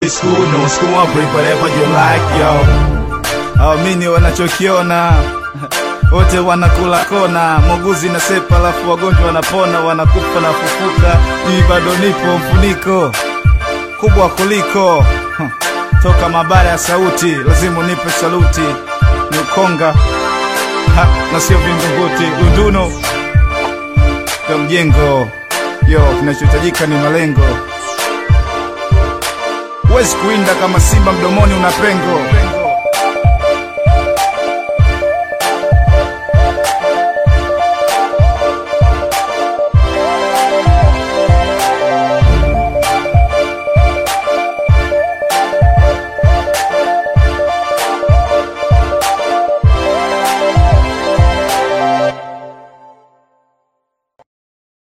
School, no school, I'll bring whatever you like, yo. Awamini wanachokiona wote wanakula kona, muuguzi na sepa, alafu wagonjwa wanapona, wanakufa na fufuka. Mimi bado nipo mfuniko kubwa kuliko huh. Toka mabara ya sauti, lazima unipe saluti. Ni ukonga ha, na sio vingunguti. Dunduno ya mjengo, yo, kinachohitajika ni malengo. Huwezi kuinda kama simba mdomoni una pengo.